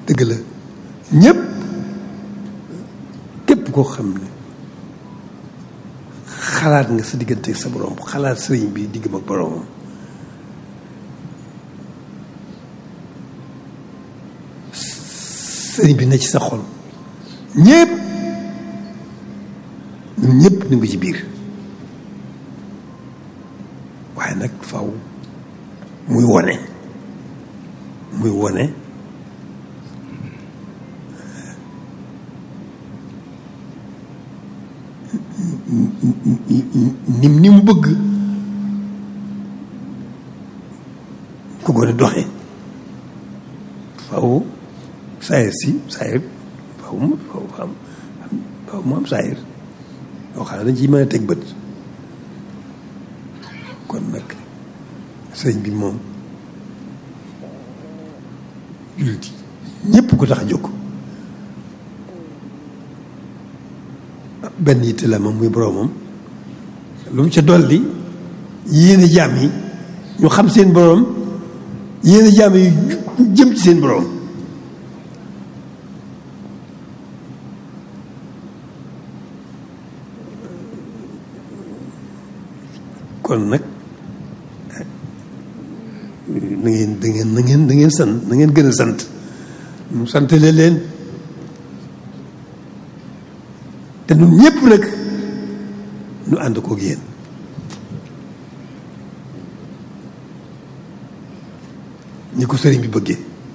dëgg la ñëpp képp koo xam ne xalaat nga sa diggante sa borom xalaat sëriñ bi diggam ak boromam sëriñ bi ne ci sa xol ñëpp ñun ñëpp ñu ngi ci biir waaye nag faw muy wone muy wone ni ni mu bëgg ku gën a doxe faw saayir si saayir faw mu faw am faw mu am saayir yoo xam ne dañ ciy mën a teg bët kon nag sëriñ bi moom jullit ñëpp ko tax a jóg benn yitte la moom muy boroomam lu mu ca dolli yéene jaam yi ñu xam seen boroom yéene jaam yi jëm ci seen boroom kon nag na ngeen da ngeen na ngeen da ngeen sant na ngeen gën a sant mu santale leen te ñun ñëpp nag ñu ànd koog yéen ñi ko sëriñ bi bëggee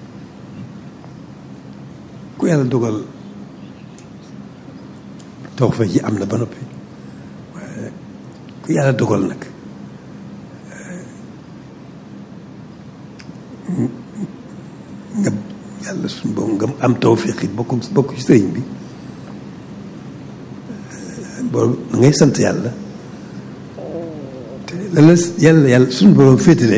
ku yàlla dogal taw fa ji am na ba noppi waaye ku yàlla dogal nag nga yàlla suñu boobu nga am tawfiq it bokk bokk ci sëriñ bi boobu da ngay sant yàlla te la la yàlla yàlla suñu borom féetale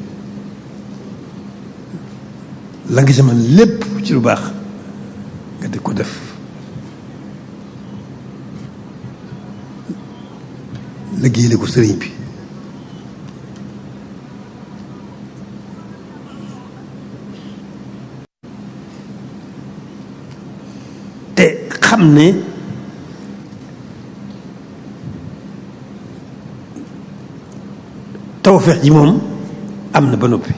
la nga ci man lépp ci lu baax nga di ko def liggéeyale ko sëriñ bi te xam ne tawfeex ji moom am na ba noppi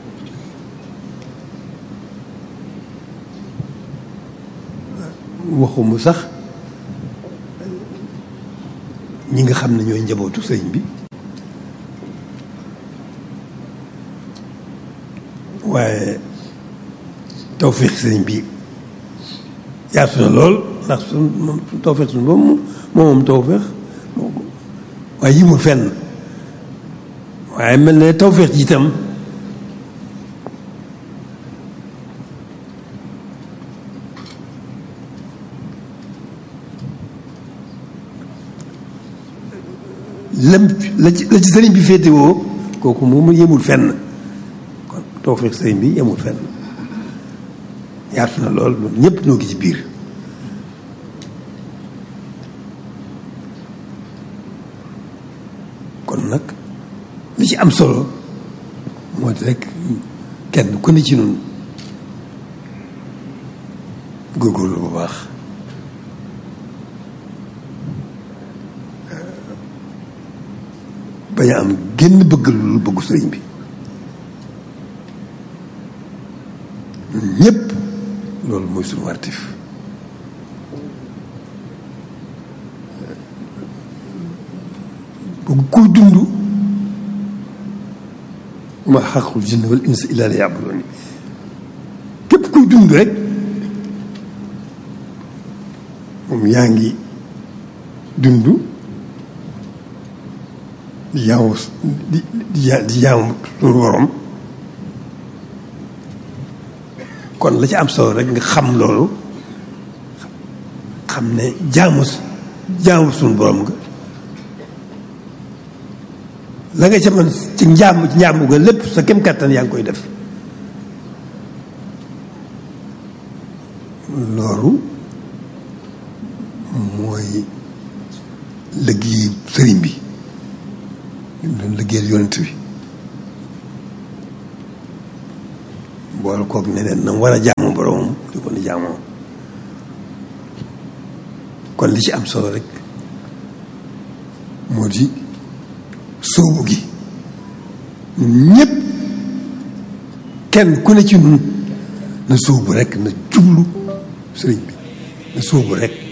waxumu sax ñi nga xam ne ñooy njabootu sëriñ bi waaye tawfeex sëriñ bi yaatu na lool ndax suñ moom tawfeex suñ moom moom moom tawfeex waaye yimul fenn waaye mel ne tawfeex ji itam lam la ci la ci sëriñ bi féetewoo kooku moom yemul fenn kon tawfeex sëriñ bi yemul fenn yaatu na lool loolu ñëpp ñoo ngi ci biir kon nag li ci am solo moo di rek kenn ku ne ci noonu góorgóorlu bu baax bañ a am génn bëgg lu bëggu sëriñ bi ñëpp loolu mooy suñu wartif bëgg kuy dund ma xaqul jinne wal insa illa li yabuduni képp kuy dund rek moom yaa ngi dund di jaamu di di di jaamu suñu borom kon la ci am solo rek nga xam loolu xam ne jaamu jaamu suñu borom nga la nga ca mën ci njaamu ci njaamu nga lépp sa kem kàttan yaa ngi koy def loolu mooy liggéey sëriñ bi ñu doon liggéeyal yonent bi boole koog ne leen na war a jaamu boromam jaamoo kon li ci am solo rek moo di sóobu gi ñépp kenn ku ne ci nun na sóobu rek na jublu sëriñ bi na sóobu rek